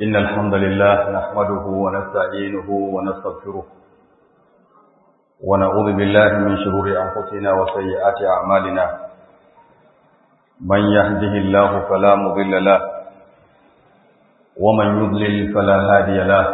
إن الحمد لله نحمده ونستعينه ونستغفره ونعوذ بالله من شرور أنفسنا وسيئات أعمالنا من يهده الله فلا مضل له ومن يضلل فلا هادي له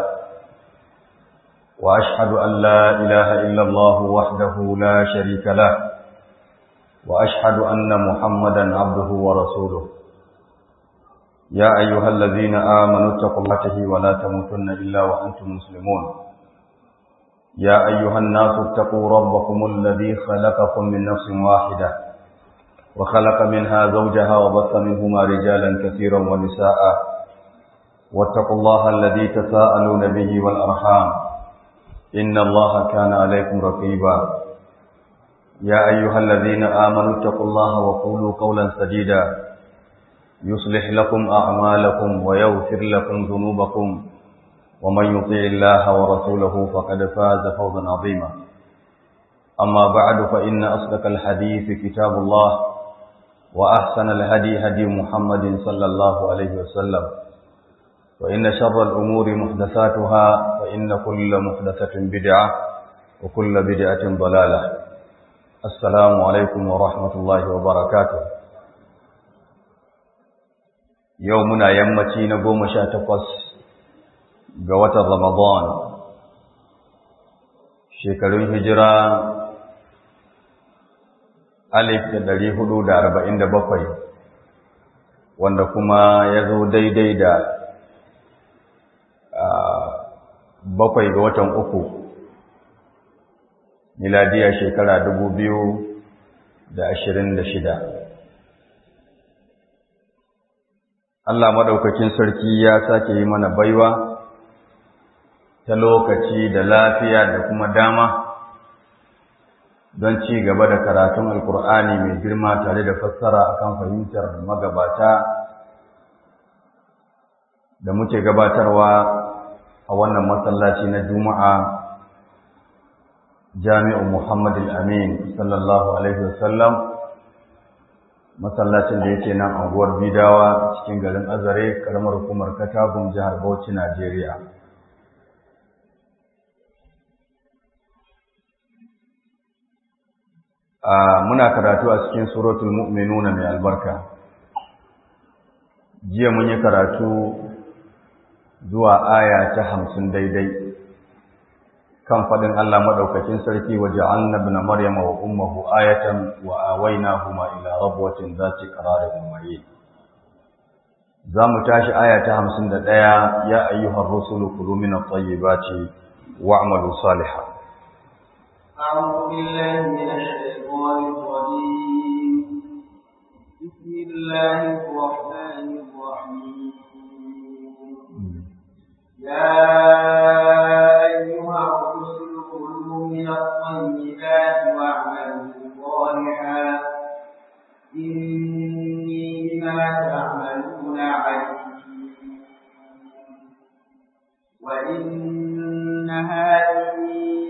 وأشهد أن لا إله إلا الله وحده لا شريك له وأشهد أن محمدا عبده ورسوله يا أيها الذين آمنوا اتقوا الله ولا تموتن إلا وأنتم مسلمون يا أيها الناس اتقوا ربكم الذي خلقكم من نفس واحدة وخلق منها زوجها وبث منهما رجالا كثيرا ونساء واتقوا الله الذي تساءلون به والأرحام إن الله كان عليكم رقيبا يا أيها الذين آمنوا اتقوا الله وقولوا قولا سديدا يصلح لكم أعمالكم ويغفر لكم ذنوبكم ومن يطيع الله ورسوله فقد فاز فوزا عظيما أما بعد فإن أصدق الحديث كتاب الله وأحسن الهدي هدي محمد صلى الله عليه وسلم وإن شر الأمور محدثاتها فإن كل محدثة بدعة وكل بدعة ضلالة السلام عليكم ورحمة الله وبركاته يومنا يمتي نقوم شاتقص قوة رمضان shekarun hijira alif da ɗari hudu da arba'in da bakwai wanda kuma ya zo daidai da bakwai ga watan uku miladiya shekara dubu biyu da ashirin da shida Allah maɗaukakin sarki ya sake yi mana baiwa ta lokaci da lafiya da kuma dama don ci gaba da karatun alkur'ani mai girma tare da fassara akan fahimtar magabata da muke gabatarwa a wannan masallaci na juma'a jami'u muhammad al-amin sallallahu alaihi wasallam masallacin da yake nan anguwar bidawa cikin garin azare karamar hukumar katagun jihar bauchi najeriya muna karatu a cikin suratul mu'minuna mai albarka jiya mun yi karatu zuwa aya ta hamsin daidai kan faɗin Allah maɗaukakin sarki wa ja'alna ibn maryama wa ummuhu ayatan wa awaynahuma ila rabwatin zati qararin mayin za mu tashi aya ta hamsin da ɗaya ya ayyuhar rusulu kulu min at-tayyibati wa'malu salihan أعوذ بالله من الشيطان الرجيم بسم الله الرحمن الرحيم يا أيها الرسل كلوا من الطيبات واعملوا صالحا إني بما تعملون عليم وإن هذه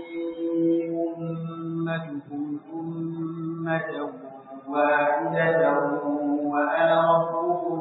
أمتكم أمة واحدة وأنا ربكم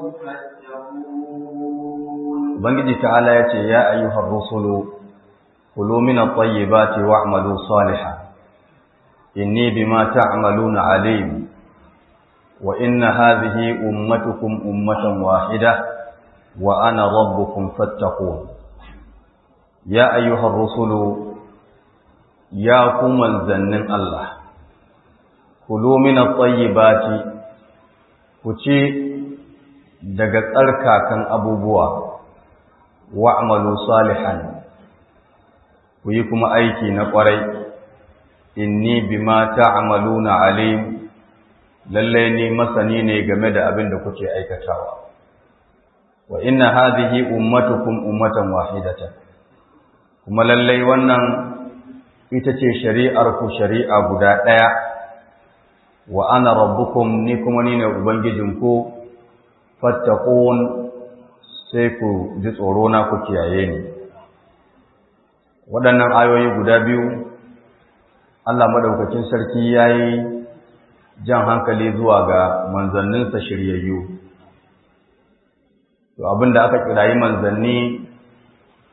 فاتقون Ubangiji ta'ala ya ce, Ya ayyuhar rusulu, kulu min at-tayyibati wa'malu salihan. Inni bima ta'maluna alim. Wa inna hadhihi ummatukum ummatan wahida wa ana rabbukum fattaqun. Ya ayyuhar rusulu, ya ku manzannin Allah. Kulu min at-tayyibati ku ci daga tsarkakan abubuwa. wa'amalu salihan ku yi kuma aiki na ƙwarai inni bima ta'maluna alim lalle ni masani ne game da abin da kuke aikatawa wa inna hadhihi ummatukum ummatan wahidatan kuma lalle wannan ita ce shari'ar ku shari'a guda ɗaya wa ana rabbukum ni kuma ni ne ubangijinku fattaqun sai ku ji tsoro na ku kiyaye ni waɗannan ayoyi guda biyu Allah madaukakin sarki yayi jan hankali zuwa ga manzanninsa shiryayyu to abinda aka kirayi manzanni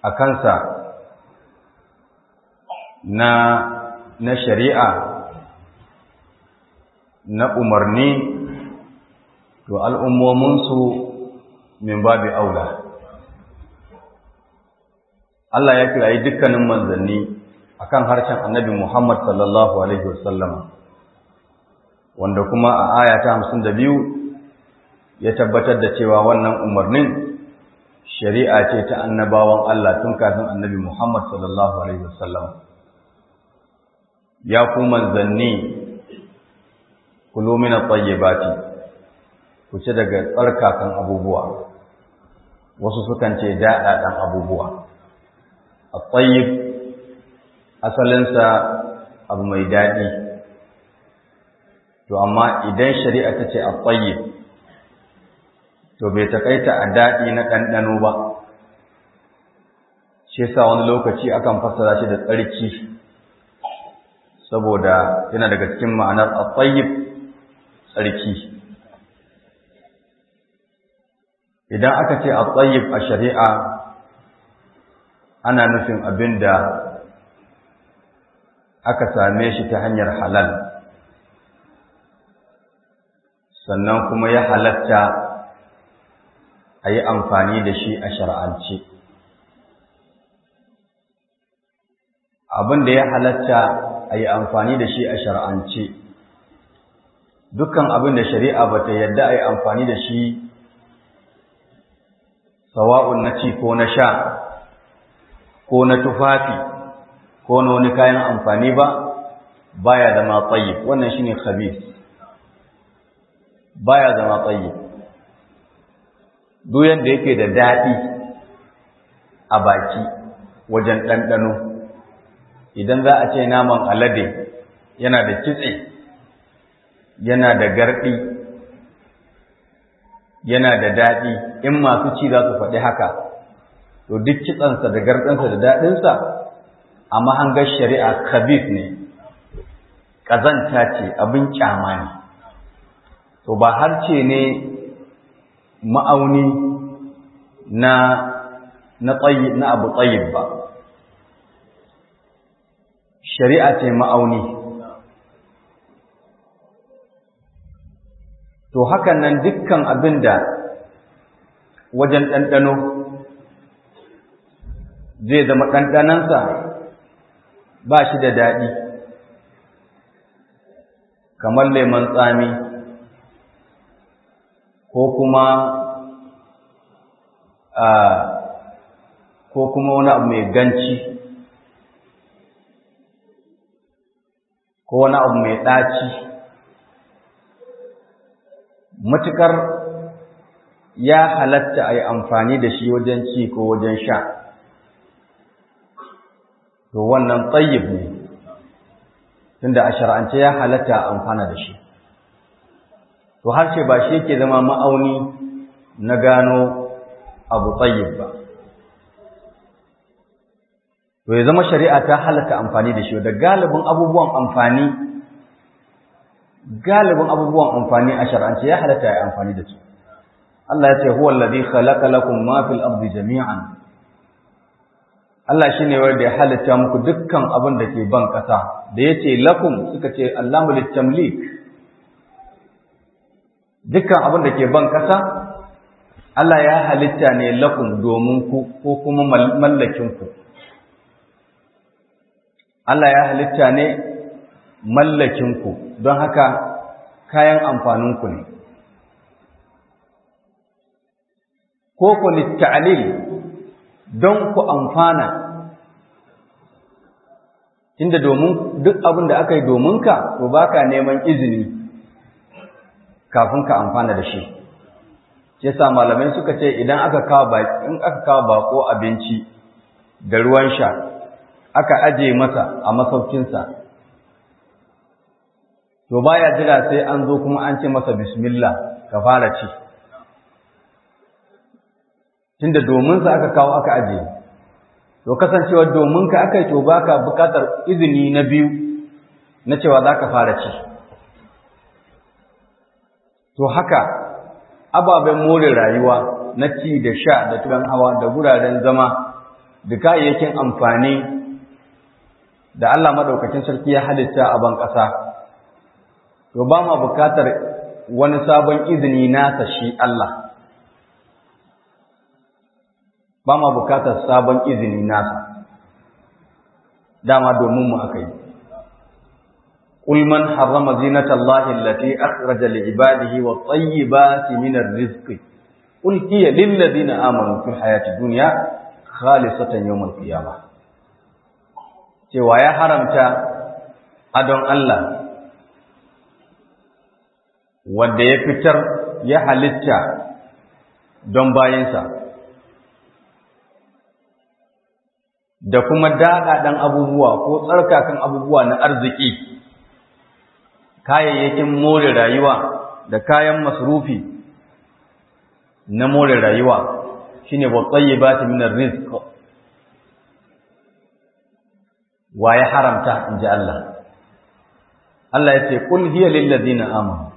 a kansa na na shari'a na umarni to al'ummominsu min babi aula Allah ya kirayi dukkanin manzanni akan harshen annabi Muhammad sallallahu alaihi wasallam wanda kuma a aya ta 52 ya tabbatar da cewa wannan umarnin shari'a ce ta annabawan Allah tun kafin annabi Muhammad sallallahu alaihi wasallam ya ku manzanni kulu min at-tayyibati ku ci daga tsarkakan abubuwa wasu sukan ce daɗaɗan abubuwa at-tayyib asalinsa abu mai daɗi to amma idan shari'a ta ce at-tayyib to bai takaita a daɗi na ɗanɗano ba shi yasa wani lokaci akan fassara shi da tsarki saboda yana daga cikin ma'anar at-tayyib tsarki idan aka ce at-tayyib a shari'a ana nufin abinda aka same shi ta hanyar halal sannan kuma ya halatta a yi amfani da shi a shar'ance abin da ya halatta a yi amfani da shi a shar'ance dukkan abin da shari'a ba ta yadda a yi amfani da shi sawa'un na ci ko na sha ko na tufafi ko na wani kayan amfani ba baya zama tsayi wannan shine khabith baya zama tsayi duk yadda yake da daɗi a baki wajen ɗanɗano idan za a ce naman alade yana da kitse yana da garɗi yana da daɗi in masu ci za su faɗi haka to duk kitsansa da garɗinsa da daɗinsa a mahangar shari'a khabith ne ƙazanta ce abin ƙyama ne to ba harce ne ma'auni na na tsayi na abu tsayib ba shari'a ce ma'auni to hakan nan dukkan abin da wajen ɗanɗano zai zama ɗanɗanansa ba shi da daɗi kamar lemon tsami ko kuma a ko kuma wani abu mai ganci ko wani abu mai ɗaci matukar ya halatta a yi amfani da shi wajen ci ko wajen sha to wannan tsayib ne tunda a shar'ance ya halatta a amfana da shi to harshe ba shi yake zama ma'auni na gano abu tsayib ba to ya zama shari'a ta halatta amfani da shi da galibin abubuwan amfani galibin abubuwan amfani a shar'ance ya halatta ya amfani da su Allah ya ce huwa allazi khalaqa lakum ma fil ardi jami'an Allah shine wanda ya halitta muku dukkan abin da ke ban kasa da yace lakum suka ce Allahu litamlik dukkan abin da ke ban kasa Allah ya halitta ne lakum domin ku ko kuma mallakin ku Allah ya halitta ne mallakin ku don haka kayan amfanin ku ne ko ku litta'lil don ku amfana inda domin duk abin da aka yi domin ka to baka neman izini kafin ka amfana da shi shi yasa malamai suka ce idan aka kawo baki in aka kawo bako abinci da ruwan sha aka aje masa a masaukinsa to baya jira sai an zo kuma an ce masa bismillah ka fara ci tunda domin sa aka kawo aka aje to kasancewa domin ka aka yi to baka bukatar izini na biyu na cewa za ka fara ci to haka ababen more rayuwa na ci da sha da turan hawa da guraren zama da kayayyakin amfani da Allah madaukakin sarki ya halitta a ban ƙasa to ba ma bukatar wani sabon izini nasa shi Allah ba ma bukatar sabon izini nasa dama domin mu aka yi قل من حرم زينة الله التي أخرج لعباده والطيبات من الرزق قل هي للذين آمنوا في الحياة الدنيا خالصة يوم القيامة cewa ya haramta adon Allah wanda ya fitar ya halitta don bayansa da kuma daɗaɗen abubuwa ko tsarkakan abubuwa na arziki kayayyakin more rayuwa da kayan masrufi na more rayuwa shine wa tayyibati min rizq wa ya haramta inji Allah Allah ya ce kul hiya lil ladina amanu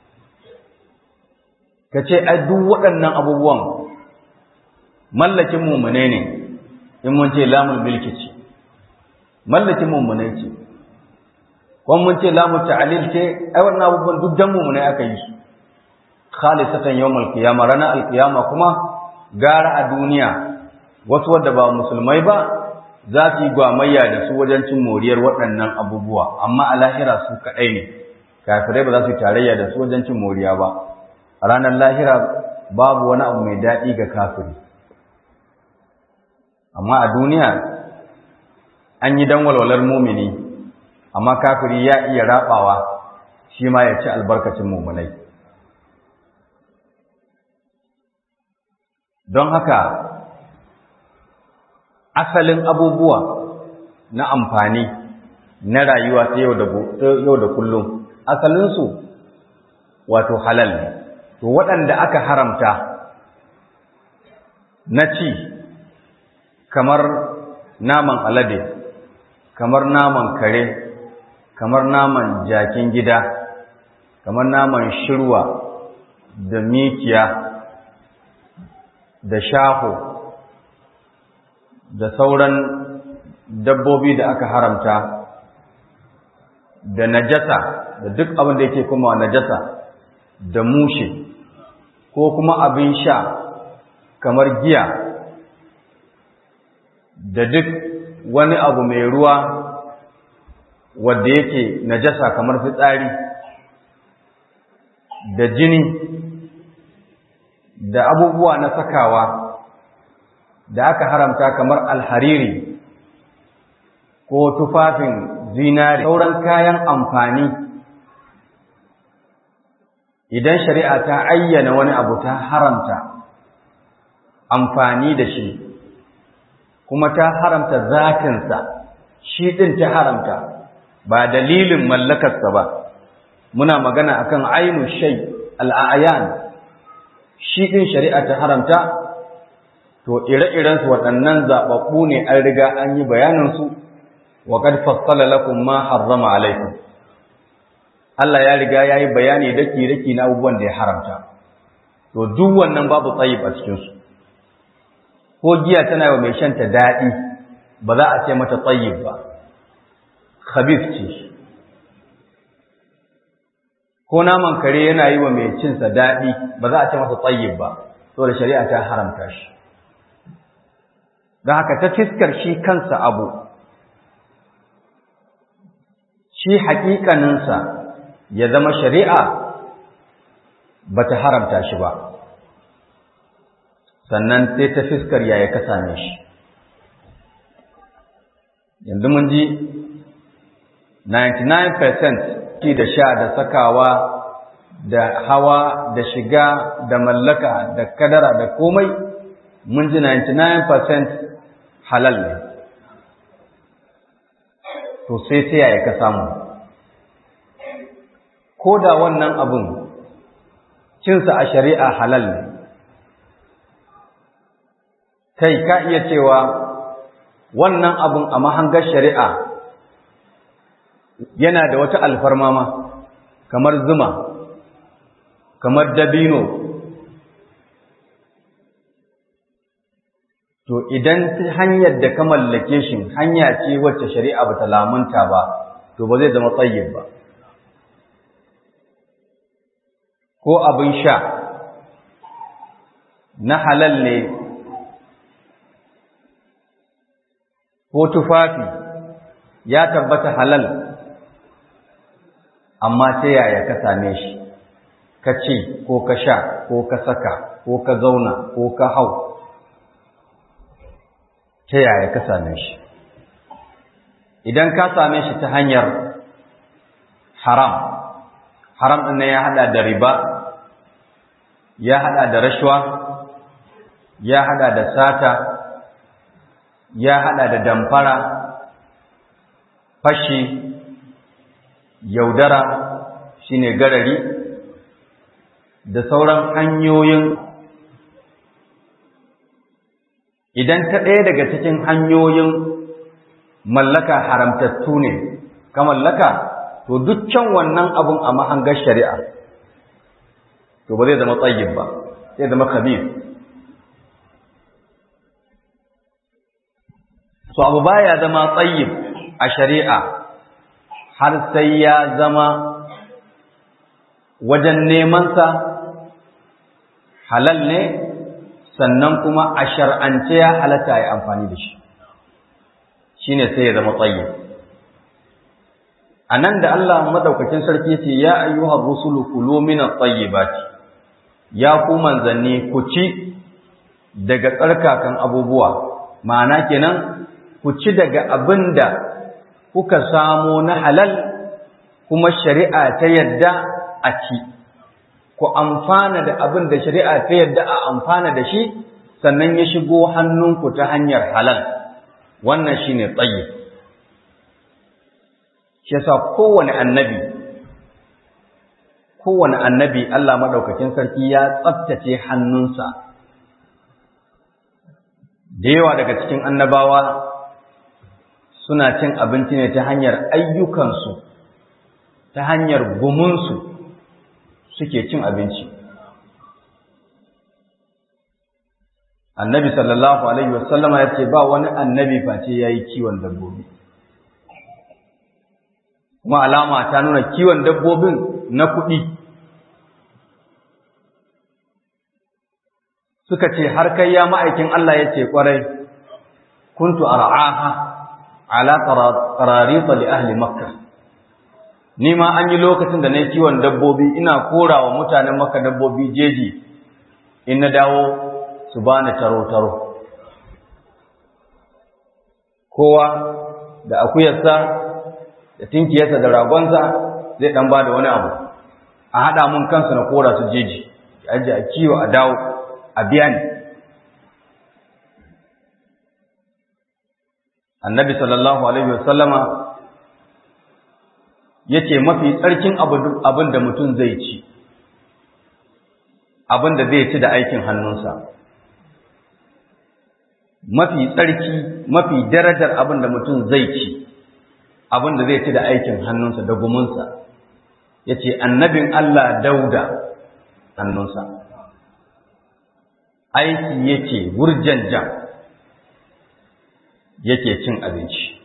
kace ai duk waɗannan abubuwan mallakin mu'mine ne in mun ce lamul milki ce mallakin mu'mine ce kuma mun ce lamu ta'lil ce ai wannan abubuwan duk dan mu ne aka yi su khalisatan yawmal qiyamah rana alqiyama kuma gara a duniya wasu wanda ba musulmai ba za su yi gwamayya da su wajen cin moriyar waɗannan abubuwa amma a lahira su kaɗai ne kafirai ba za su yi tarayya da su wajen cin moriya ba a ranar lahira babu wani abu mai daɗi ga kafiri amma a duniya an yi dan walwalar mumini amma kafiri ya iya rabawa shi ma ya ci albarkacin mumunai don haka asalin abubuwa na amfani na rayuwa ta yau da kullum asalinsu wato halal ne to waɗanda aka haramta na ci kamar naman alade kamar naman kare kamar naman jakin gida kamar naman shirwa da mikiya da shaho da sauran dabbobi da aka haramta da najasa da duk abin da yake kuma najasa da mushe ko kuma abin sha kamar giya da duk wani abu mai ruwa wadda yake najasa kamar fitsari da jini da abubuwa na sakawa da aka haramta kamar alhariri ko tufafin zinari sauran kayan amfani idan shari'a ta ayyana wani abu ta haramta amfani da shi kuma ta haramta zatinsa shi ɗin ta haramta ba dalilin mallakarsa ba muna magana akan ainu shay al'ayan shi ɗin shari'a ta haramta to ire-irensu waɗannan zaɓaɓɓu ne an riga an yi bayaninsu wa qad fassala lakum ma harrama alaikum Allah ya riga ya yi bayani daki-daki na abubuwan da ya haramta to duk wannan babu tsayib a cikinsu ko giya tana wa mai shanta daɗi ba za a ce mata tsayib ba khabith ce ko naman kare yana yi wa mai cinsa daɗi ba za a ce masa tsayib ba saboda shari'a ta haramta shi don haka ta fiskar shi kansa abu shi haƙiƙaninsa ya zama shari'a ba ta haramta shi ba sannan sai ta fiskar yaya ka same shi yanzu mun ji 99% ci da sha da sakawa da hawa da shiga da mallaka da kadara da komai mun ji 99% halal ne to sai sai yaya ka samu ko da wannan abun cinsa a shari'a halal ne kai ka iya cewa wannan abun a mahangar shari'a yana da wata alfarma ma kamar zuma kamar dabino to idan hanyar da ka mallake shi hanya ce wacce shari'a bata lamunta ba to ba zai zama tsayyib ba ko abin sha na halal ne ko tufafi ya tabbata halal amma ta yaya ka same shi ka ci ko ka sha ko ka saka ko ka zauna ko ka hau ta yaya ka same shi idan ka same shi ta hanyar haram haram ɗin ya haɗa da riba ya haɗa da rashwa ya haɗa da sata ya haɗa da damfara fashi yaudara shine garari da sauran hanyoyin idan ta ɗaya daga cikin hanyoyin mallaka haramtattu ne ka mallaka to dukkan wannan abun a mahangar shari'a to ba zai zama tsayin ba zai zama khabir so abu baya zama tsayin a shari'a har sai ya zama wajen nemansa halal ne sannan kuma a shar'ance ya halatta ya amfani da shi shi ne sai ya zama tsayi a nan da Allah maɗaukakin sarki ce ya ayyuhar rusulu kulu min at-tayyibati ya ku manzanni ku ci daga tsarkakan abubuwa ma'ana kenan ku ci daga abin da kuka samo na halal kuma shari'a ta yadda a ci ku amfana da abin da shari'a ta yadda a amfana da shi sannan ya shigo hannunku ta hanyar halal wannan shine tsayi shi yasa kowane annabi kowane annabi Allah madaukakin sarki ya tsaftace hannunsa da yawa daga cikin annabawa suna cin abinci ne ta hanyar ayyukansu ta hanyar gumunsu suke cin abinci annabi sallallahu alaihi wasallama ya ce ba wani annabi face ya yi kiwon dabbobi kuma alama ta nuna kiwon dabbobin na kuɗi suka ce har kai ya ma'aikin Allah ya ce ƙwarai kuntu ar'aha ala qararita li ahli makkah ni ma an yi lokacin da na yi kiwon dabbobi ina kora wa mutanen maka dabbobi jeji in na dawo su ba ni taro-taro kowa da akuyarsa da tinkiyarsa da ragonsa zai ɗan ba da wani abu a haɗa mun kansu na kora su jeji ya ajiye a kiwo a dawo a biya ni annabi sallallahu alaihi wasallama ya ce mafi tsarkin abin da mutum zai ci abin da zai ci da aikin hannunsa mafi tsarki mafi darajar abin da mutum zai ci abin da zai ci da aikin hannunsa da gumunsa ya ce annabin Allah dauda hannunsa aiki yake wurjan jan yake cin abinci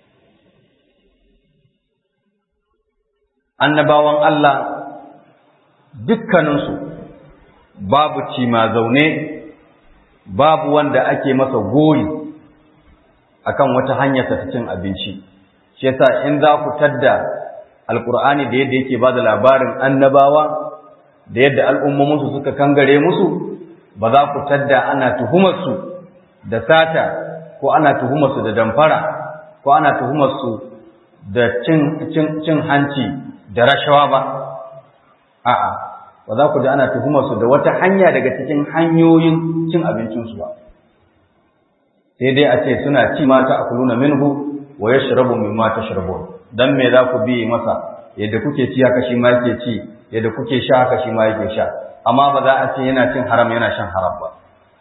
annabawan Allah dukkaninsu babu cima zaune babu wanda ake masa gori akan wata hanyar ta cin abinci shi yasa in za ku tadda alkur'ani da yadda yake bada labarin annabawa da yadda al'ummominsu suka kangare musu ba za ku tadda ana tuhumarsu da sata ko ana tuhumarsu da damfara ko ana tuhumarsu da cin, cin hanci da rashawa ba a'a ba za ku ji ana tuhumar su da wata hanya daga cikin hanyoyin cin abincinsu ba sai dai a ce suna ci mata a kuluna minhu wa yashrabu mimma tashrabun dan me za ku bi masa yadda kuke ci haka shi ma yake ci yadda kuke sha haka shi ma yake sha amma ba za a ce yana cin haram yana shan haram ba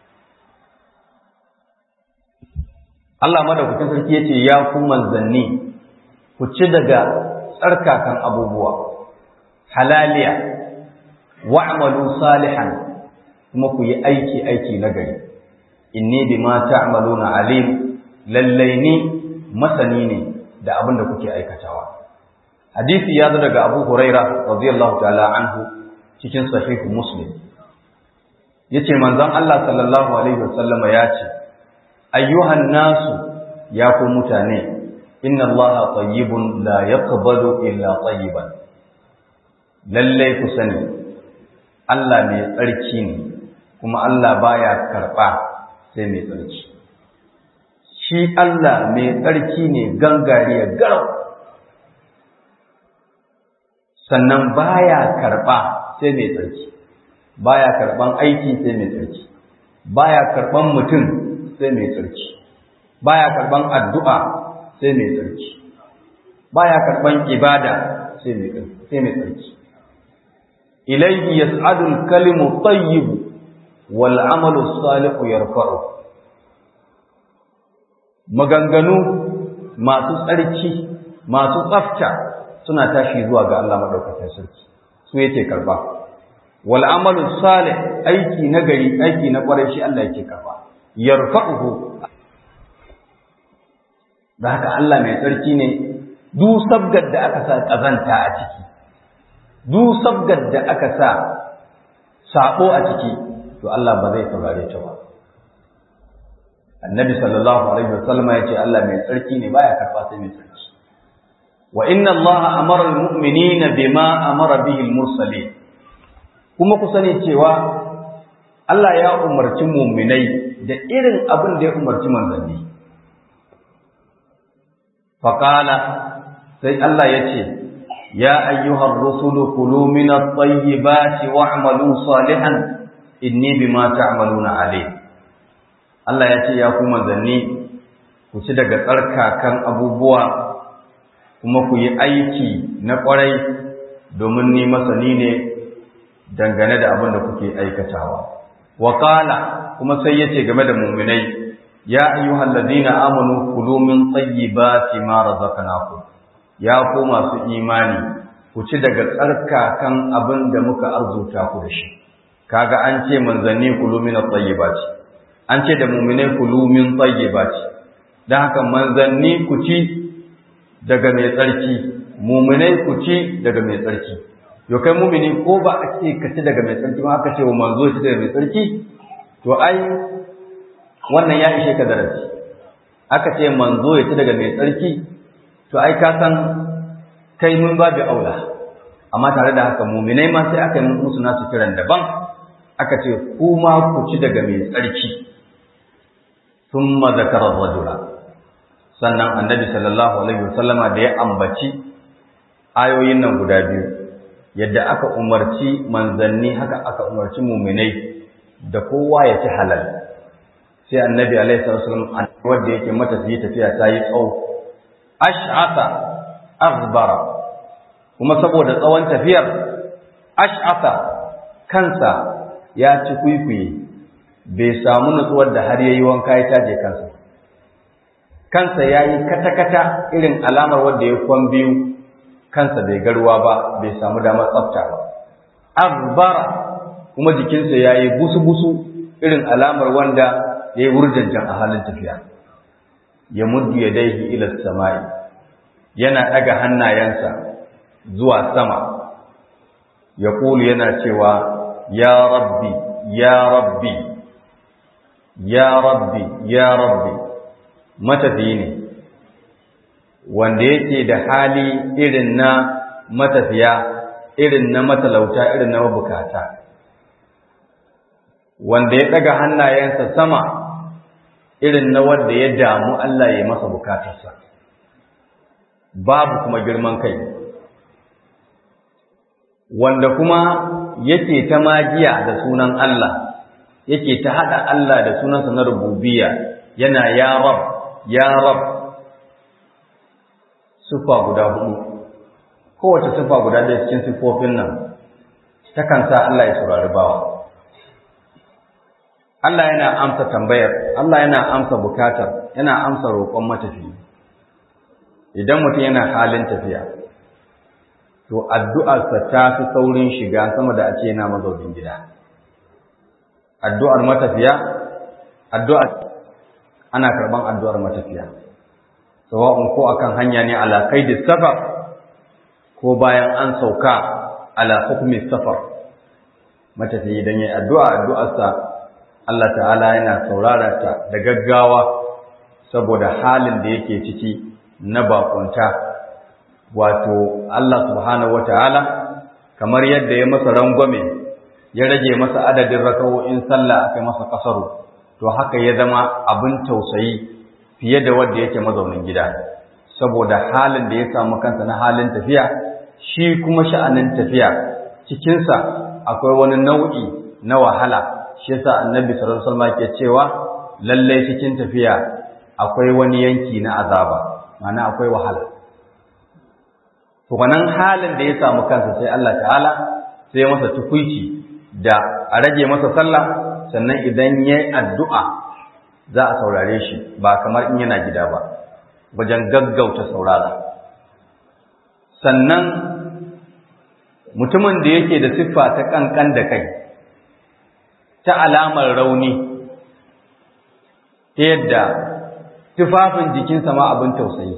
Allah madaukakin sarki yace ya ku manzanni ku ci daga tsarkakan abubuwa halaliya wa'malu salihan kuma ku yi aiki aiki na gari inni bima ta'maluna alim lallai ni masani ne da abin da kuke aikatawa hadisi ya zo daga Abu Huraira radiyallahu ta'ala anhu cikin sahihu Muslim yace manzon Allah sallallahu alaihi wasallama ya ce ayyuhan nasu ya ku mutane inna Allah tayyibun la yaqbalu illa tayyiban lalle ku sani Allah mai tsarki ne kuma Allah baya karba sai mai tsarki shi Allah mai tsarki ne gangariya garau sannan baya karba sai mai tsarki baya karban aiki sai mai tsarki baya karban mutum sai mai tsarki baya karban addu'a sai mai tsarki baya karban ibada sai mai sai mai tsarki ilayhi yas'adu al-kalimu tayyib wal 'amalu salihu yarfa'u maganganu masu tsarki masu tsafta suna tashi zuwa ga Allah madaukakin sarki su yake karba wal amalu salih aiki na gari aiki na kwarai shi Allah yake karba yarfa'uhu da haka Allah mai tsarki ne duk sabgar da aka sa kazanta a ciki duk sabgar da aka sa sabo a ciki to Allah ba zai saurare ta ba annabi sallallahu alaihi wasallam ya ce Allah mai tsarki ne baya karba sai mai tsarki wa inna Allah amara almu'minina bima amara bihi almursalin kuma ku sani cewa Allah ya umarci mu'minai da irin abin da ya umarci manzanni faqala sai Allah ya ce ya ayyuhar rusulu kulu min at-tayyibati wa'malu salihan inni bima ta'maluna alim Allah ya ce ya ku manzanni ku ci daga tsarkakan abubuwa kuma ku yi aiki na ƙwarai domin ni masani ne dangane da abin da kuke aikatawa. Waƙala kuma sai ya ce game da muminai, ya ayyuhal ladina amanu kulu min tayyibati ma razaqnakum ya ku masu imani ku ci daga tsarkakan abin da muka arzuta ku da shi kaga an ce manzanni kulu min at-tayyibati an ce da mu'minai kulu min tayyibati dan haka manzanni ku ci daga mai tsarki mu'minai ku ci daga mai tsarki yo kai mu'mini ko ba a ce ka ci daga mai tsarki ma aka ce wa manzo ci daga mai tsarki to ai wannan ya ishe ka darasi aka ce manzo ya ci daga mai tsarki to ai ka san kai mun babu aula amma tare da haka mu'minai ma sai aka yi musu nasu kiran daban aka ce ku ma ku ci daga mai tsarki thumma zakara rajula sannan annabi sallallahu alaihi wasallama da ya ambaci ayoyin nan guda biyu yadda aka umarci manzanni haka aka umarci mu'minai da kowa ya ci halal sai annabi alaihi wasallam wanda yake matafiyi tafiya ta yi tsawo ash'asa aghbara kuma saboda tsawon tafiyar ash'asa kansa ya ci kwikwiye bai samu nutsuwar da har yayi wanka ya taje kansa kansa yayi kata-kata irin alamar wanda ya kwan biyu kansa bai garuwa ba bai samu damar tsafta ba aghbara kuma jikinsa yayi busu-busu irin alamar wanda ya yi wurjanjan a halin tafiya ya muddu ya daihi ila samai yana ɗaga hannayensa zuwa sama ya ƙulu yana cewa ya rabbi ya rabbi ya rabbi ya rabbi matafiyi ne wanda yake da hali irin na matafiya irin na matalauta irin na mabukata wanda ya ɗaga hannayensa sama irin na wanda ya damu Allah ya masa bukatarsa babu kuma girman kai wanda kuma yake ta magiya da sunan Allah yake ta haɗa Allah da sunansa na rububiyya yana ya rab ya rab sufa guda hudu kowace sufa guda da cikin sifofin nan takan sa Allah ya saurari bawa Allah yana amsa tambayar, Allah yana amsa bukatar, yana amsa roƙon matafi. Idan mutum yana halin tafiya, to addu'arsa ta fi saurin shiga sama da a ce yana mazaunin gida. Addu'ar matafiya addu'a ana karban addu'ar matafiya sawa'un ko akan hanya ne ala qaidi safar ko bayan an sauka ala hukmi safar matafiya idan yayi addu'a addu'arsa Allah ta'ala yana saurara ta da gaggawa saboda halin da yake ciki na bakunta wato Allah subhanahu wata'ala kamar yadda ya masa rangwame ya rage masa adadin raka'o'in sallah aka masa kasaru to haka ya zama abin tausayi fiye da wanda yake mazaunin gida saboda halin da ya samu kansa na halin tafiya shi kuma sha'anin tafiya cikinsa akwai wani nau'i na wahala shi yasa annabi sallallahu alaihi wasallam ke cewa lalle cikin tafiya akwai wani yanki na azaba ma'ana akwai wahala to wannan halin da ya samu kansa sai Allah ta'ala sai masa tukuici da a rage masa sallah sannan idan ya yi addu'a za a saurare shi ba kamar in yana gida ba wajen gaggauta saurara sannan mutumin da yake da siffa ta ƙanƙan da kai ta alamar rauni ta yadda tufafin jikinsa ma abin tausayi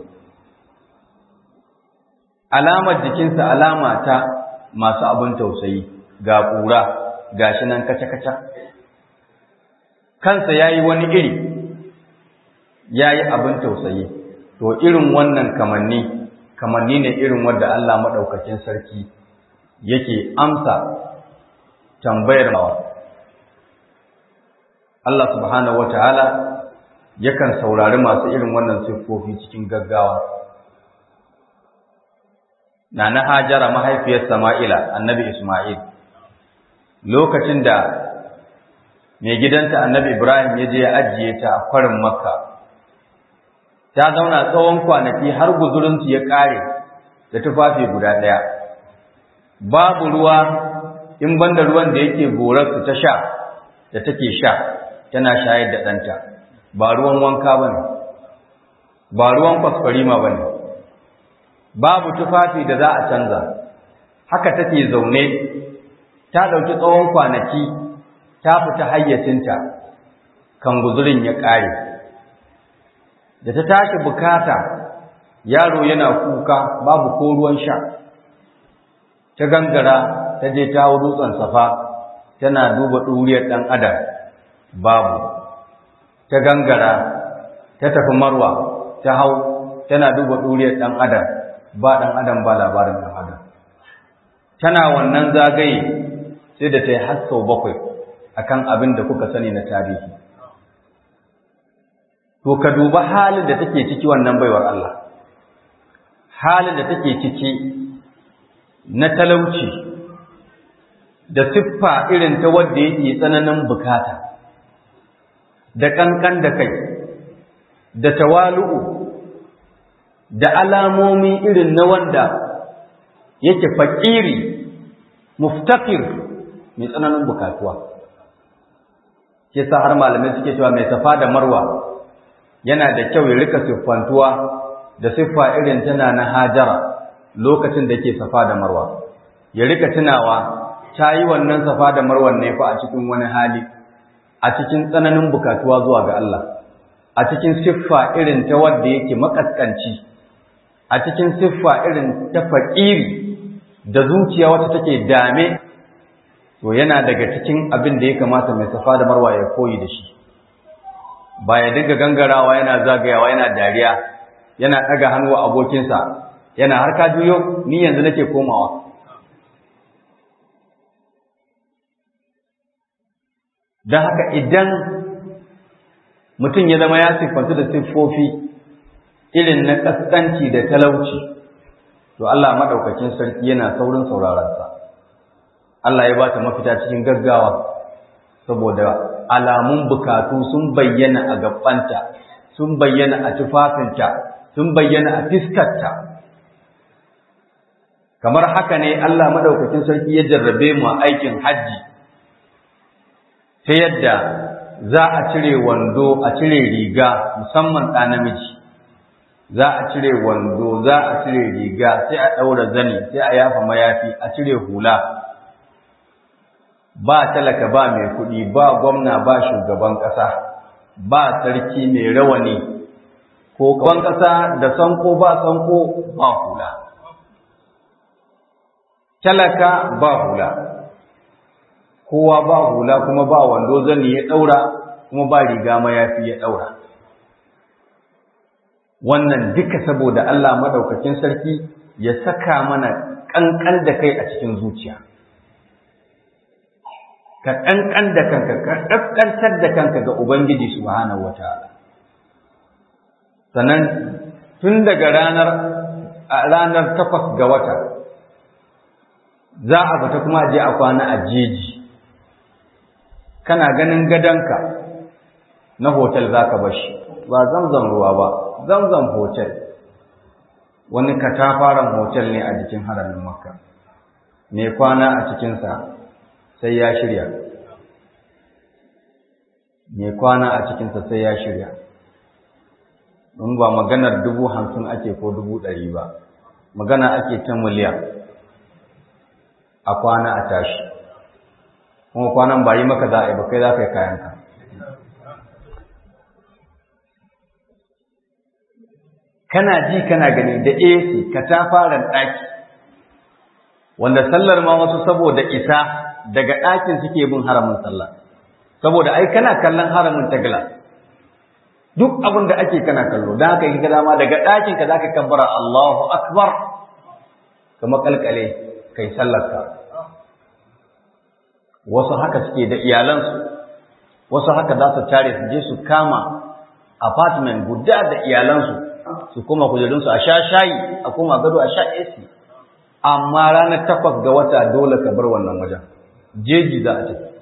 alamar jikinsa alama ta masu abin tausayi ga ƙura ga shi nan kaca-kaca kansa ya yi wani iri ya yi abin tausayi to irin wannan kamanni kamanni ne irin wadda Allah maɗaukakin sarki yake amsa tambayar mawa Allah subhanahu wa ta'ala yakan saurari masu irin wannan siffofi cikin gaggawa na na hajara mahaifiyar Sama'ila annabi Ismail lokacin da mai gidanta annabi Ibrahim ya je ya ajiye ta a kwarin Makka ta zauna tsawon kwanaki har guzurinsu ya ƙare da tufafi guda ɗaya babu ruwa in banda ruwan da yake gorarsu ta sha da take sha tana shayar da ɗanta ba ruwan wanka ba ne ba ruwan kwaskwarima ba ne babu tufafi da za a canza haka take zaune ta ɗauki tsawon kwanaki ta fita hayyacinta kan guzurin ya ƙare da ta tashi bukata yaro yana kuka babu ko ruwan sha ta gangara ta je ta hau dutsen safa tana duba ɗuriyar ɗan adam babu ta gangara ta tafi marwa ta hau tana duba ɗuriyar ɗan adam ba ɗan adam ba labarin ɗan adam tana wannan zagaye sai da ta yi har sau bakwai akan abin da kuka sani na tarihi to ka duba halin da take ciki wannan baiwar Allah halin da take ciki na talauci da siffa irin ta wadda yake tsananin bukata da kankan da kai da tawalu'u da alamomi irin na wanda yake fakiri muftakir mai tsananin bukatuwa ke sa har malamai suke cewa mai safa da marwa yana da kyau ya rika siffantuwa da siffa irin tana na hajara lokacin da ke safa da marwa ya rika tunawa ta yi wannan safa da marwan ne fa a cikin wani hali a cikin tsananin bukatuwa zuwa ga Allah a cikin siffa irin ta wadda yake makaskanci a cikin siffa irin ta faƙiri da zuciya wacce take dame to yana daga cikin abin da ya kamata mai safa da marwa ya koyi da shi ba ya dinga gangarawa yana zagayawa yana dariya yana ɗaga hannu wa abokinsa yana har ka juyo ni yanzu nake komawa don haka idan mutum ya zama ya siffantu da siffofi irin na ƙasƙanci da talauci to Allah maɗaukakin sarki yana saurin sauraronsa Allah ya ba ta mafita cikin gaggawa saboda alamun bukatu sun bayyana a gabbanta sun bayyana a tufafinta sun bayyana a fiskarta kamar haka ne Allah maɗaukakin sarki ya jarrabe mu a aikin hajji ta yadda za a cire wando a cire riga musamman ɗa namiji za a cire wando za a cire riga sai a ɗaura zani sai a yafa mayafi a cire hula ba talaka ba mai kuɗi ba gwamna ba shugaban ƙasa ba sarki mai rawani ko kawan ƙasa da sanko ba sanko ba hula talaka ba hula kowa ba hula kuma ba wando zani ya ɗaura kuma ba riga mayafi ya ɗaura wannan duka saboda Allah maɗaukakin sarki ya saka mana ƙanƙan da kai a cikin zuciya ka ƙanƙan da kanka ka ƙasƙantar da kanka ga Ubangiji subhanahu wataala sannan tun daga ranar ranar takwas ga wata za a fita kuma a je a kwana a jeji kana ganin gadonka na hotel za ka bashi ba zamzam ruwa ba zamzam hotel wani katafaren hotel ne a jikin haramin makka mai kwana a cikinsa sai ya shirya mai kwana a cikinsa sai ya shirya in ba maganar dubu hamsin ake ko dubu ɗari ba magana ake ta miliyan a kwana a tashi kuma kwanan ba yi maka za a yi ba kai za ka yi kayanka kana ji kana gani da AC ka ta fara ɗaki wanda sallar ma wasu saboda isa daga ɗakin suke bin haramin sallah saboda ai kana kallon haramin ta glass duk abin da ake kana kallo don haka yi dama daga ɗakin ka zaka kabbara Allahu akbar ka makalkale kai sallarka wasu haka suke da iyalansu wasu haka za su tare su je su kama apartment guda da iyalansu su kuma kujerunsu a sha shayi a kuma gado a sha AC amma ranar takwas ga wata dole ka bar wannan wajen jeji za a tafi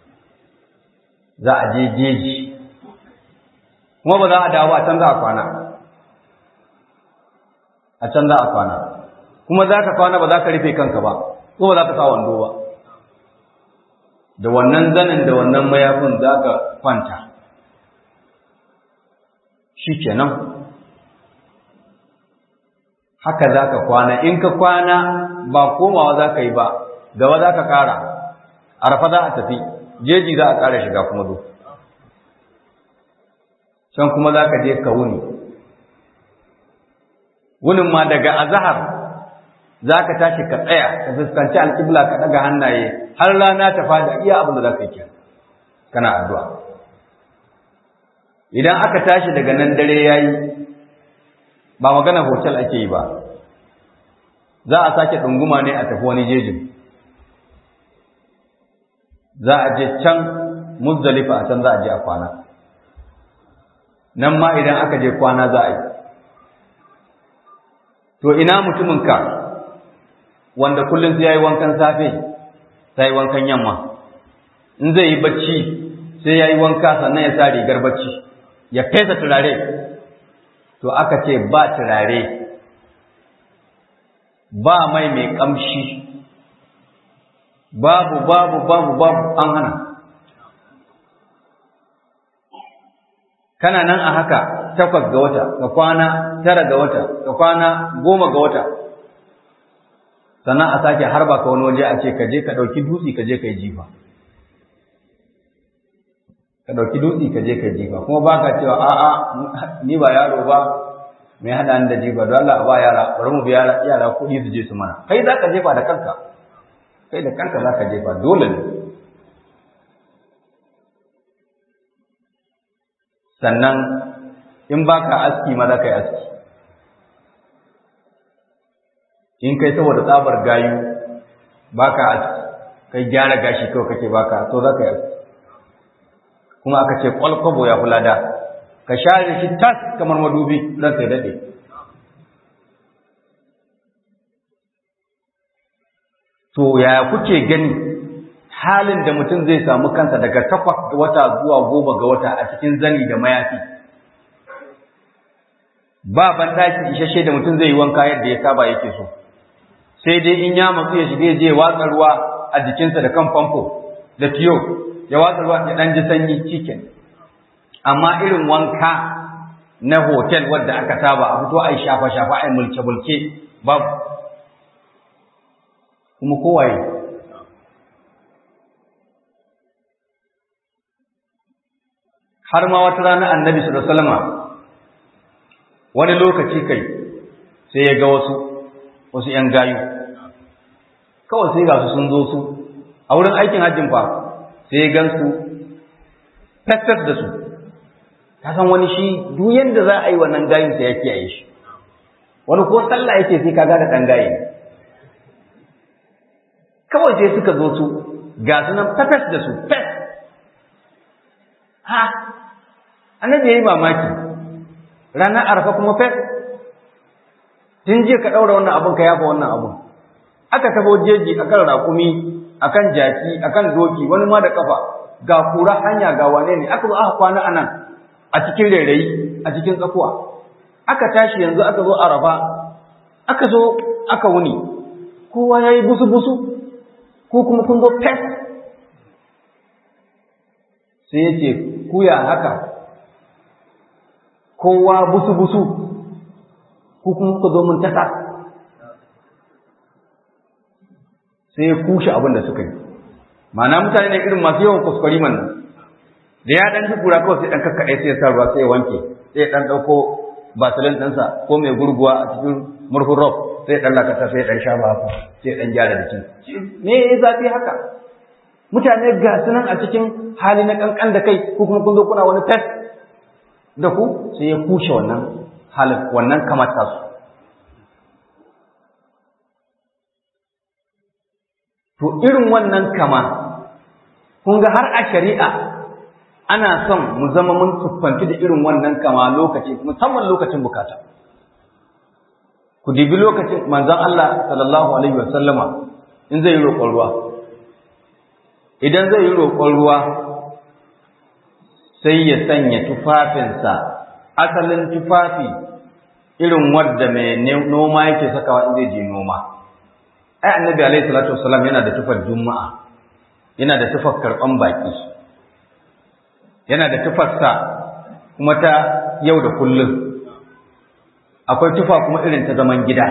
za a je jeji kuma ba za a dawo a can za a kwana a can za a kwana kuma za ka kwana ba za ka rufe kanka ba ko ba za ka sa wando ba da wannan zanin da wannan mayafin za ka kwanta shi kenan haka za ka kwana in ka kwana ba komawa za ka yi ba gaba za ka kara arfa za a tafi jeji za a kara shiga kuma zo can kuma za ka je ka wuni wunin ma daga azahar za ka tashi ka tsaya ka fuskanci alƙibla ka ɗaga hannaye har rana ta fada iya abin da za ka yi kana addu'a idan aka tashi daga nan dare ya yi ba magana hotel ake yi ba za a sake ɗunguma ne a tafi wani jejin za a je can muzdalifa a can za a je a kwana nan ma idan aka je kwana za a yi to ina mutuminka wanda kullum sai ya yi wankan safe sai yi wankan yamma in zai yi bacci sai ya yi wanka sannan ya sa rigar bacci ya fesa turare to aka ce ba turare ba mai mai kamshi babu babu babu babu an hana kana nan a haka takwas ga wata ka kwana tara ga wata ka kwana goma ga wata sannan a sake harba ka wani waje a ce ka je ka ɗauki dutse ka je ka yi jifa ka ɗauki dutse ka je ka yi jifa kuma ba ka cewa a'a ni ba yaro ba mai haɗa ni da jifa don Allah ba yara bari mu bi yara kuɗi su je su mana kai za ka jefa da kanka kai da kanka za ka jefa dole ne sannan in ba ka aski ma za ka yi aski in kai saboda tsabar gayu ba ka aski kai gyara gashi kawai kake ba ka so za ka yi aski kuma aka ce kwalkwabo ya kula da ka share shi tas kamar madubi don sai daɗe to ya kuke gani halin da mutum zai samu kansa daga takwas wata zuwa goma ga wata a cikin zani da mayafi ba banɗaki isasshe da mutum zai yi wanka yadda ya saba yake so sai dai in ya matsu ya shiga je watsa ruwa a jikinsa da kan famfo da tiyo ya watsa ruwa ya ɗan ji sanyi cikin amma irin wanka na hotel wadda aka saba a fito a yi shafa-shafa a yi mulke-mulke babu kuma kowaye har ma wata rana annabi sallallahu alaihi wasallam wani lokaci kai sai ya ga wasu wasu ‘yan gayu kawai sai ga su sun zo su a wurin aikin hajjin fa sai ya gan su fesfes da su ta san wani shi duk yadda za a yi wannan gayin sai ya kiyaye shi wani ko sallah yake sai kaga da ɗan gaye kawai sai suka zo su ga su nan fesfes da su fes ha annabi ya yi mamaki ranar arfa kuma fes tun jiya ka ɗaura wannan abun ka yafa wannan abun aka tafo jeji akan raƙumi akan jaki akan doki wani ma da kafa ga kura hanya ga wane ne aka zo aka kwana anan a cikin rairayi a cikin tsakuwa aka tashi yanzu aka zo arafa aka zo aka wuni kowa ya yi busu-busu ko kuma kun zo fes sai ya ce kuya haka kowa busu-busu ko kuma ku zo mun tasa sai ya kushe abin da suka yi ma'ana mutane ne irin masu yawan kuskure man nan da ya dan kura kawai sai dan kakkaɗe sai ya sa ruwa sai ya wanke sai ya dan ɗauko basilin ɗinsa ko mai gurguwa a cikin murhun rob sai ya dan lakata sai ya dan sha haka sai ya dan gyara da shi me ya zafi haka mutane ga su nan a cikin hali na kankan da kai ko kuma kun zo kuna wani test da ku sai ya kushe wannan halin wannan kamata su to irin wannan kama kun ga har a shari'a ana son mu zama mun tuffanci da irin wannan kama lokaci musamman lokacin bukata ku dibi lokacin manzon Allah sallallahu alaihi wa sallama in zai yi roƙon ruwa idan zai yi roƙon ruwa sai ya sanya tufafinsa asalin tufafi irin wadda mai noma yake sakawa in zai je noma ai annabi alaihi salatu wasallam yana da tufar juma'a yana da tufar karban baki yana da tufarsa kuma ta yau da kullum akwai tufa kuma irin ta zaman gida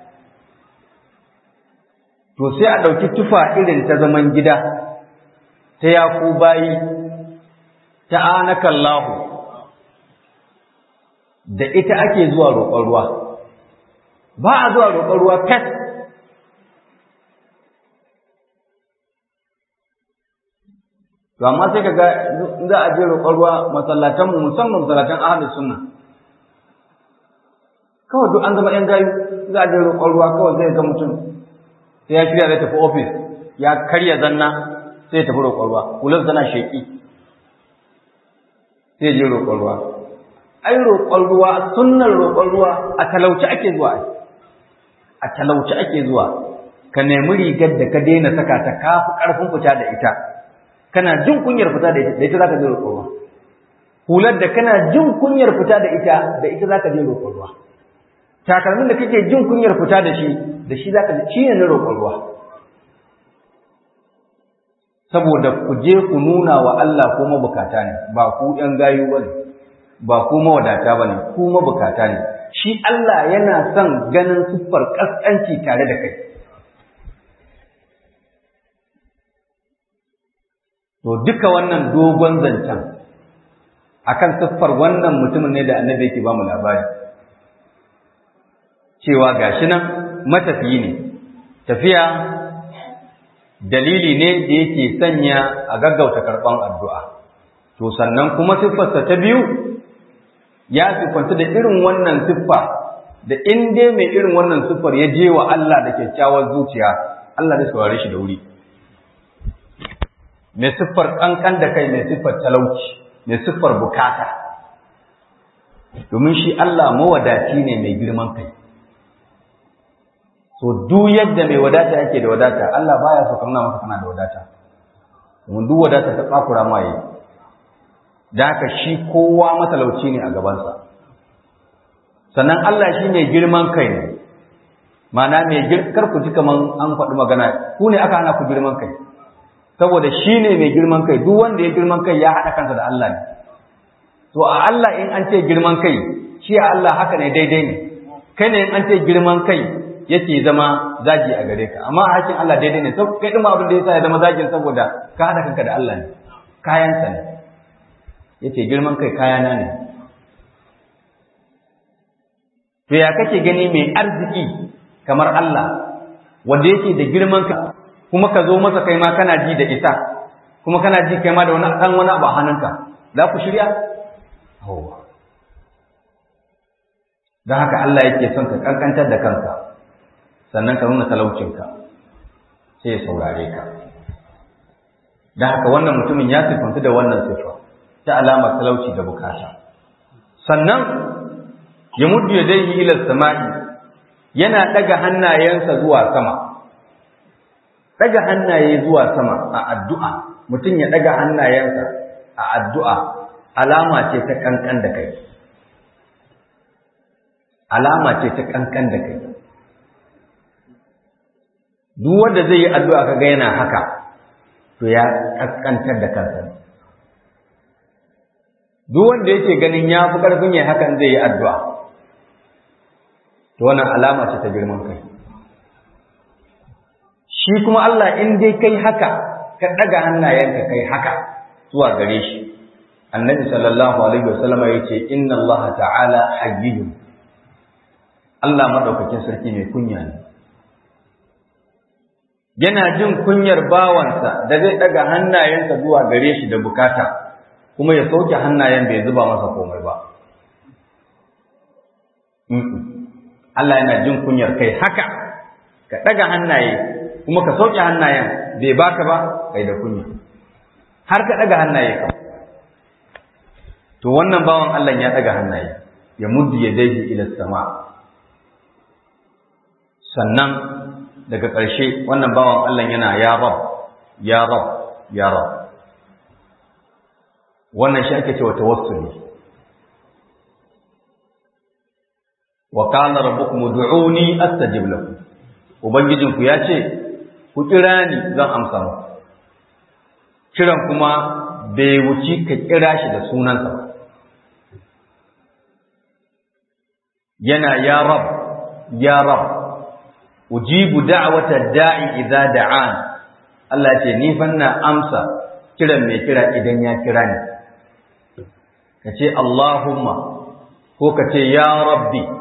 to sai a ɗauki tufa irin ta zaman gida ta yaku bayi ta anakallahu da ita ake zuwa roƙon ruwa ba a zuwa roƙon ruwa fes to amma sai kaga za a je roƙon ruwa masallatan mu musamman masallatan ahlus sunna kawai duk an zama yan gayu za a je roƙon ruwa kawai zai ga mutum sai ya shirya zai tafi ofis ya karya zanna sai ya tafi roƙon ruwa kullum zana sheƙi sai je roƙon ruwa ai roƙon ruwa sunnar roƙon ruwa a talauci ake zuwa a talauci ake zuwa ka nemi rigar da ka daina saka ta kafi ƙarfin fita da ita kana jin kunyar fita da ita da ita zaka je roƙon ruwa hular da kana jin kunyar fita da ita da ita zaka je roƙon ruwa takalmin da kake jin kunyar fita da shi da shi zaka shi ne na roƙon ruwa saboda ku je ku nuna wa Allah ko mabukata ne ba ku ɗan gayu bane ba ku mawadata bane ku mabukata ne shi Allah yana son ganin siffar kaskanci tare da kai To duka wannan dogon zancen akan siffar wannan mutumin ne da annabi yake ba mu labari. Cewa gashi nan matafiyi ne, tafiya dalili ne da yake sanya a gaggauta karɓan addu'a. To sannan kuma siffarsa ta biyu ya siffanta da irin wannan siffa da in dai mai irin wannan siffar ya je wa Allah da kyakkyawar zuciya, Allah zai saurare shi da wuri. mai siffar ƙanƙan da kai mai siffar talauci mai siffar bukata domin shi Allah mawadaci ne mai girman kai so duk yadda mai wadata yake da wadata Allah baya so kamar maka kana da wadata domin duk wadata ta tsakura ma yi da haka shi kowa matalauci ne a gabansa sannan Allah shi mai girman kai ne ma'ana mai kar ku ji kaman an faɗi magana ku ne aka hana ku girman kai saboda shi ne mai girman kai duk wanda ya girman kai ya haɗa kansa da Allah ne to a Allah in an ce girman kai shi a Allah haka ne daidai ne kai ne in an ce girman kai yake zama zagi a gare ka amma a hakin Allah daidai ne sai kai din abin da yasa ya zama zagin saboda ka haɗa kanka da Allah ne kayansa ne yace girman kai kayana ne to ya kake gani mai arziki kamar Allah wanda yake da girman ka kuma ka zo masa kai ma kana ji da isa kuma kana ji kai ma da wani dan wani abu a hannunka za ku shirya hawa don haka Allah yake son ka kankantar da kanka sannan ka nuna talaucinka sai ya saurare ka don haka wannan mutumin ya sifantu da wannan sifa ta alamar talauci da bukata sannan ya muddu ya dai ila sama'i yana daga hannayensa zuwa sama daga hannaye zuwa sama a addu'a mutum ya daga hannayensa a addu'a alama ce ta kankan da kai alama ce ta kankan da kai duk wanda zai yi addu'a kaga yana haka to ya kaskantar da kansa duk wanda yake ganin ya fi ƙarfin ya hakan zai yi addu'a to wannan alama ce ta girman kai shi kuma Allah in dai kai haka ka ɗaga hannayenka kai haka zuwa gare shi annabi sallallahu alaihi wasallam ya ce inna Allah ta'ala hayyun Allah madaukakin sarki mai kunya ne yana jin kunyar bawansa da zai ɗaga hannayensa zuwa gare shi da bukata kuma ya sauke hannayen bai zuba masa komai ba Allah yana jin kunyar kai haka ka ɗaga hannaye kuma ka sauke hannayen bai baka ba kai da kunya har ka ɗaga hannaye ka to wannan bawan Allah ya ɗaga hannaye ya muddi ya daiji ila sama sannan daga ƙarshe wannan bawan Allah yana ya rab ya rab ya rab wannan shi ake cewa tawassuli wa qala rabbukum ud'uni astajib lakum ubangijinku ya ce ku kira ni zan amsa muku kiran kuma bai wuci ka kira shi da sunansa ba yana ya rab ya rab ujibu da'wata da'i idza da'an Allah ce ni fanna amsa kiran mai kira idan ya kira ni kace Allahumma ko kace ya rabbi